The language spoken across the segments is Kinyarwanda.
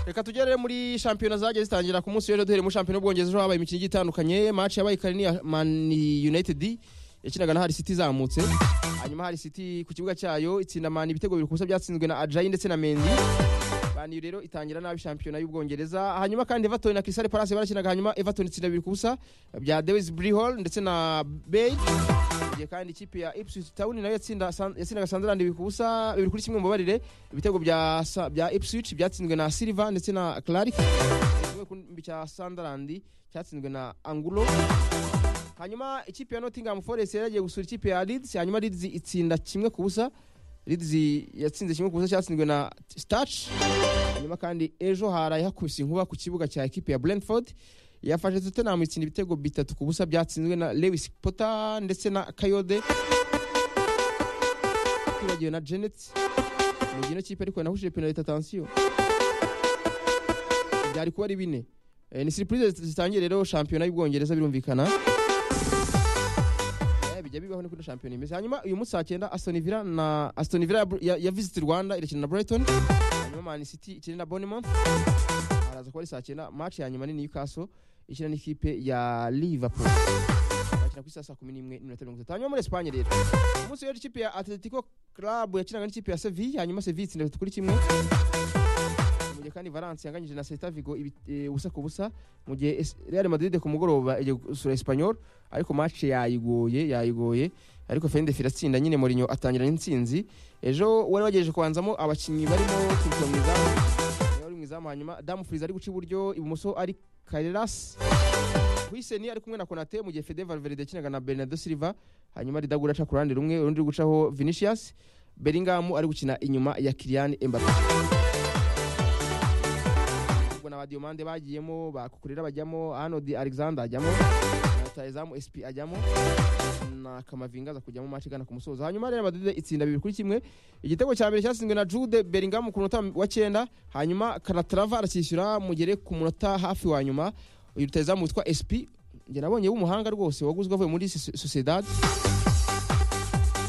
reka tugere muri shampiyona zagiye zitangira ku munsi w'ejo duhere muri shampiyona y'ubwongereza ejo habaye imikino igiye itandukanye match yabaye kare ni ya man united yakinaga na hari city izamutse hanyuma hari city ku kibuga cyayo itsinda man ibitego bibiri ku busa byatsinzwe na ajayi ndetse na mendi man U rero itangira nabi shampiyona y'ubwongereza hanyuma kandi everton na crystal palace barakinaga hanyuma everton itsinda bibiri ku busa bya dewis brihol ndetse na bale igihe kandi ikipe ya ipswich town nayo yatsinda Sun- yatsindaga sunderland bibiri ku busa bibiri kuri kimwe mu babarire ibitego bya Sa- bya ipswich byatsinzwe na silva ndetse na clark kimwe ku nkambi cya sunderland cyatsinzwe na angulo hanyuma ikipe ya nottingham forest yari yagiye gusura ikipe ya leeds hanyuma leeds itsinda kimwe ku busa leeds yatsinze kimwe ku busa cyatsinzwe na starch hanyuma kandi ejo haraye hakubise inkuba ku kibuga cya ekipe ya brentford yafashe tottenham itsinda ibitego bitatu ku busa byatsinzwe na lewis potter ndetse na kayode twibagiwe na janet mu gihe ino kipe ariko yanahuje penaliti atansiyo byari kuba ari bine Eh, ni siripurize zitangiye rero shampiyona y'ubwongereza birumvikana Eh, bijya bibaho niko ino shampiyona imeze hanyuma uyu munsi saa cyenda aston villa na aston villa ya, ya, ya visit rwanda irakina na brighton hanyuma man city ikina na bonemouth araza kuba ari saa cyenda match ya nyuma ni newcastle ikina n'ikipe ya liverpool bakina ku isaha saa kumi n'imwe n'iminota mirongo itatu hanyuma muri esipanye rero ku munsi w'ejo ikipe ya atletico club yakinaga n'ikipe ya seville hanyuma seville itsinda bitatu kuri kimwe mu gihe kandi valence yanganyije na celta vigo ibi- eh, ubusa ku busa mu gihe Es- real madrid ku mugoroba igiye gusura espanyol ariko match yayigoye yayigoye ariko fende firatsinda nyine morinyo atangira n'intsinzi ejo wari wagejeje kubanzamo abakinnyi barimo kurutira mu izamu Yari uri mu izamu hanyuma damu furize ari guca iburyo ibumoso ari kareras huiseni ari kumwe na konate mu gihe fede valverde yakinaga na bernardo silva hanyuma ridagura aca ku ruhande rumwe urundi ruri gucaho vinicius beringamu ari gukina inyuma ya kirian embape ubwo na badiomande bagiyemo bakukurira bajyamo anodi alexander ajyamo na tayezamu sp ajyamo na kamavinga aza kujyamo match igana ku musozo hanyuma rero madrid itsinda bibiri kuri kimwe igitego cya mbere cyatsinzwe na jude bellingham ku munota wa cyenda hanyuma kanatrava arakishyura mugere ku munota hafi wa nyuma uyu rutayezamu witwa sp njye nabonye w'umuhanga rwose waguzwe avuye muri Soc- sociedad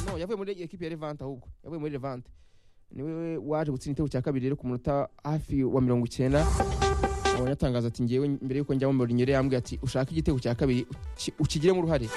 no yavuye muri ekipi ya levante ahubwo yavuye muri levante niwe waje gutsinda igitego cya kabiri rero ku munota hafi wa mirongo icyenda yatangaza ati ngewe mbere yuko njyamo mourinho yari yambwiye ati ushaka igitego cya kabiri uki- ukigiremo uruhare